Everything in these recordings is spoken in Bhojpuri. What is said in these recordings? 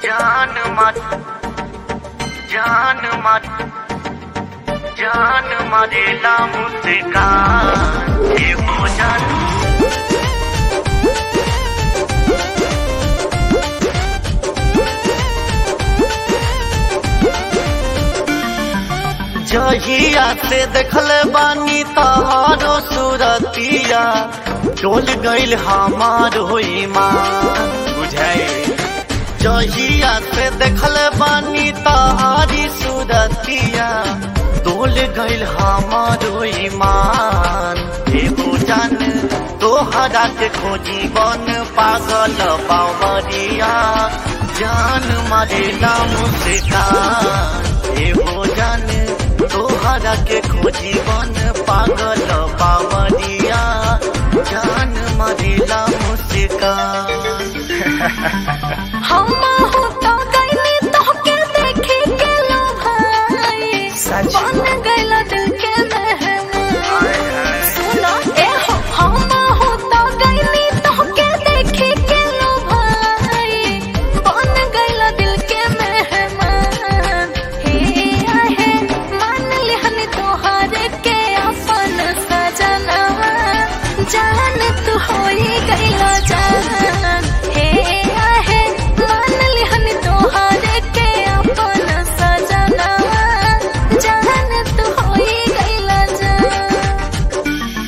जान मत जान मत जान मरेला मुस्कान ये हो जान जहिया से देखल बानी तहारो सूरतिया डोल गईल हमार होई माँ बुझाई जहिया से देखल बानी तहारी सूरतिया डोल गईल हमार होई मान एगो जान तोहरा के खोजी बन पागल बावरिया जान मारेला मुस्कान एगो जान तोहरा के खोजी बन पागल बावरिया जान मारेला मुस्कान हम हो तो गईली तोहके देखे के लो भाई सच। बन गईला दिल के मेहमान सुनो ए हो हम हो तो गईली तोहके देखे के लो भाई बन गईला दिल के मेहमान हे आहे मान लिहन तोहरे के अपन सजना जान तू होई गईला जान हे आहे मान लिहन तोहरे के अपन सजना जान तू होई गईला जान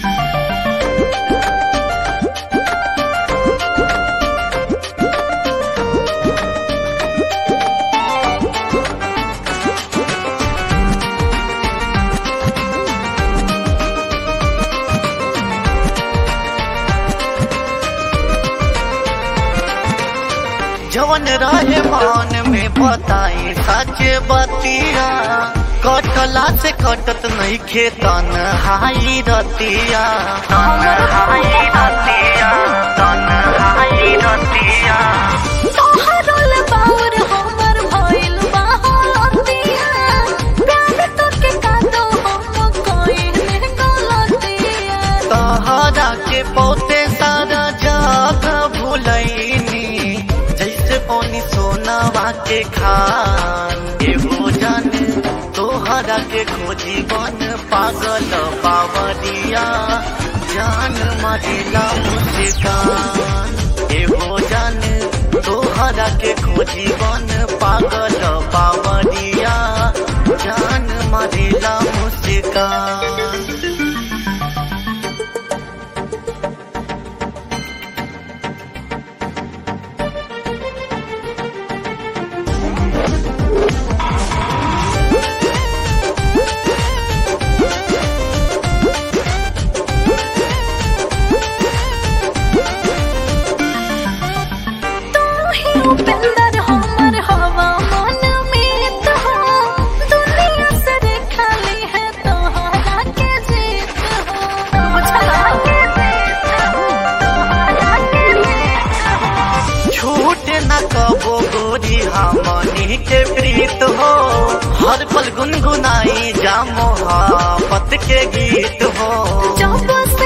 जवन रहे मान में बताई सच बतिया कटला से कटत नहीं खेतन हाई रतिया तन हाई रतिया तन हाई रतिया तोहरोल बाउर हमर भइल बा हलतिया प्यार तोके कादो हम कइले गलतिया तहरा के पौते सारा जाग भूलैनी जैसे पौनी सोनावा के खान एगो जान तोहरा के खोजी बन पागल बावरिया जान मारेला मुस्कान एगो जान तोहरा के खोजी बन पागल बावरिया जान मारेला मुस्कान तू ही उपेंद्र हमर हवा मन में तो दुनिया से खाली है तोहरा के जीत हो बुझला के जीत हो तोहरा के जीत हो छूट न कबो गोरी हमनी के प्रीत हो हर पल गुनगुनाई जा मोहब्बत के गीत हो जब से